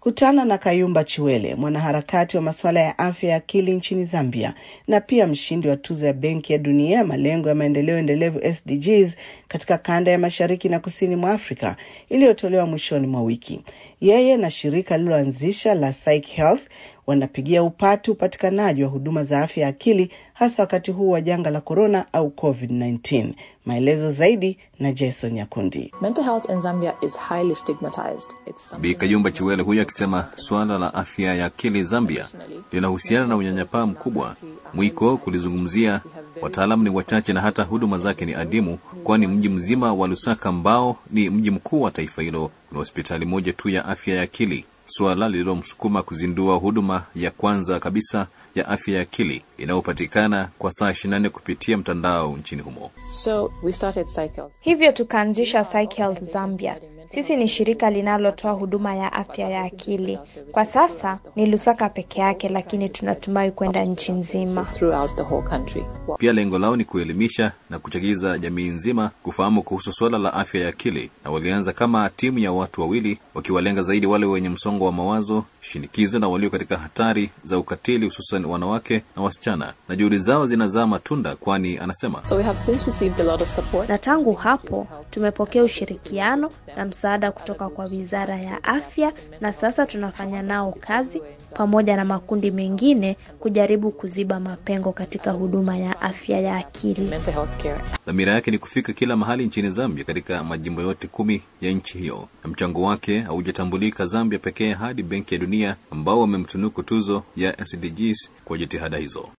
Kutana na Kayumba Chiwele, mwanaharakati wa masuala ya afya ya akili nchini Zambia na pia mshindi wa tuzo ya Benki ya Dunia ya malengo ya maendeleo endelevu SDGs katika kanda ya mashariki na kusini mwa Afrika iliyotolewa mwishoni mwa wiki. Yeye na shirika lililoanzisha la Psych Health wanapigia upatu upatikanaji wa huduma za afya ya akili hasa wakati huu wa janga la korona au COVID-19. Maelezo zaidi na Jason Nyakundi. Bi Kayumba Chiwele huyo akisema suala la afya ya akili Zambia linahusiana na unyanyapaa mkubwa, mwiko kulizungumzia, wataalamu ni wachache na hata huduma zake ni adimu, kwani mji mzima wa Lusaka ambao ni mji mkuu wa taifa hilo una hospitali moja tu ya afya ya akili, suala lililomsukuma kuzindua huduma ya kwanza kabisa ya afya ya akili inayopatikana kwa saa 24 kupitia mtandao nchini humo. So we started Cycle. Hivyo tukaanzisha Psych Health Zambia. Sisi ni shirika linalotoa huduma ya afya ya akili. Kwa sasa ni Lusaka peke yake, lakini tunatumai kwenda nchi nzima. throughout the whole country. Pia lengo lao ni kuelimisha na kuchagiza jamii nzima kufahamu kuhusu suala la afya ya akili, na walianza kama timu ya watu wawili, wakiwalenga zaidi wale wenye msongo wa mawazo, shinikizo na walio katika hatari za ukatili, hususan wanawake na wasichana, na juhudi zao zinazaa matunda, kwani anasema So we have since received a lot of support. Na tangu hapo tumepokea ushirikiano na msaada kutoka kwa Wizara ya Afya, na sasa tunafanya nao kazi pamoja na makundi mengine kujaribu kuziba mapengo katika huduma ya afya ya akili. Mental health care. dhamira yake ni kufika kila mahali nchini Zambia, katika majimbo yote kumi ya nchi hiyo, na mchango wake haujatambulika Zambia pekee hadi Benki ya Dunia ambao wamemtunuku tuzo ya SDGs kwa jitihada hizo.